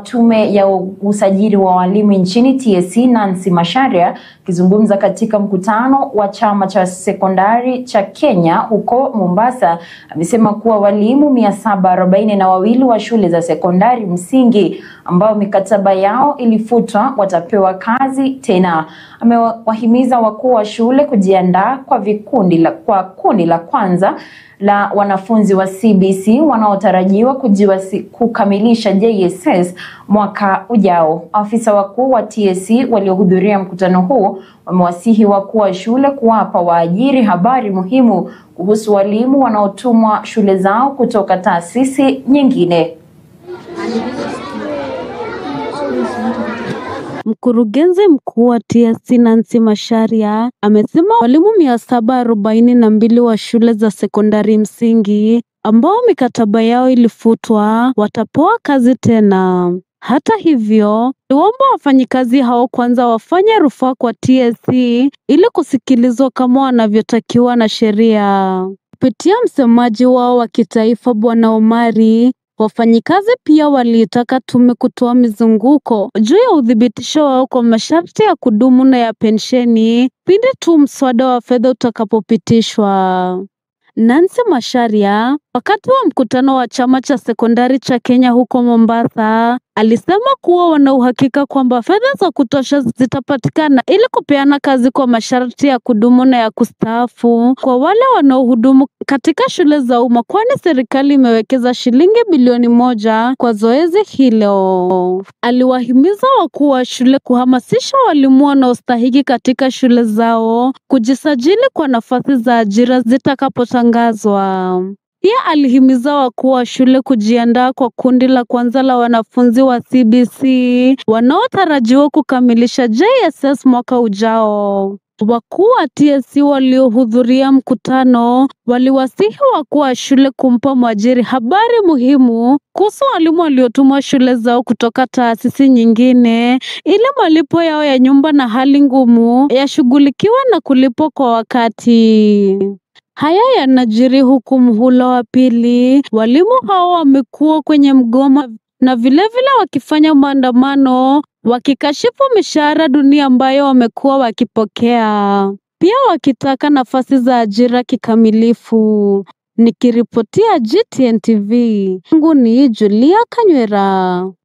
tume ya usajili wa walimu nchini TSC Nancy Macharia akizungumza katika mkutano wa chama cha sekondari cha Kenya huko Mombasa amesema kuwa walimu mia saba arobaini na wawili wa shule za sekondari msingi ambao mikataba yao ilifutwa watapewa kazi tena. Amewahimiza wakuu wa shule kujiandaa kwa vikundi la, kwa kundi la kwanza la wanafunzi wa CBC wanaotarajiwa kujiwasi, kukamilisha JSS mwaka ujao. Afisa wakuu wa TSC waliohudhuria mkutano huu wamewasihi wakuu wa shule kuwapa waajiri habari muhimu kuhusu walimu wanaotumwa shule zao kutoka taasisi nyingine. Mkurugenzi mkuu wa TSC Nancy Macharia amesema walimu mia saba arobaini na mbili wa shule za sekondari msingi ambao mikataba yao ilifutwa watapewa kazi tena. Hata hivyo, aliwaomba wafanyikazi hao kwanza wafanye rufaa kwa TSC ili kusikilizwa kama wanavyotakiwa na sheria. Kupitia msemaji wao wa kitaifa Bwana Omari, Wafanyikazi pia waliitaka tume kutoa mizunguko juu ya uthibitisho wao kwa masharti ya kudumu na ya pensheni pindi tu mswada wa fedha utakapopitishwa. Nancy Macharia, wakati wa mkutano wa chama cha sekondari cha Kenya huko Mombasa, alisema kuwa wana uhakika kwamba fedha za kutosha zitapatikana ili kupeana kazi kwa masharti ya kudumu na ya kustaafu kwa wale wanaohudumu katika shule za umma, kwani serikali imewekeza shilingi bilioni moja kwa zoezi hilo. Aliwahimiza wakuu wa shule kuhamasisha walimu wanaostahiki katika shule zao kujisajili kwa nafasi za ajira zitakapotangazwa. Pia alihimiza wakuu wa shule kujiandaa kwa kundi la kwanza la wanafunzi wa CBC wanaotarajiwa kukamilisha JSS mwaka ujao. Wakuu wa TSC waliohudhuria mkutano waliwasihi wakuu wa shule kumpa mwajiri habari muhimu kuhusu walimu waliotumwa shule zao kutoka taasisi nyingine ili malipo yao ya nyumba na hali ngumu yashughulikiwe na kulipwa kwa wakati. Haya yanajiri huku mhula wa pili walimu hao wamekuwa kwenye mgomo na vilevile vile wakifanya maandamano wakikashifu mishahara duni ambayo wamekuwa wakipokea, pia wakitaka nafasi za ajira kikamilifu. Nikiripotia GTN TV, yangu ni Julia Kanywera.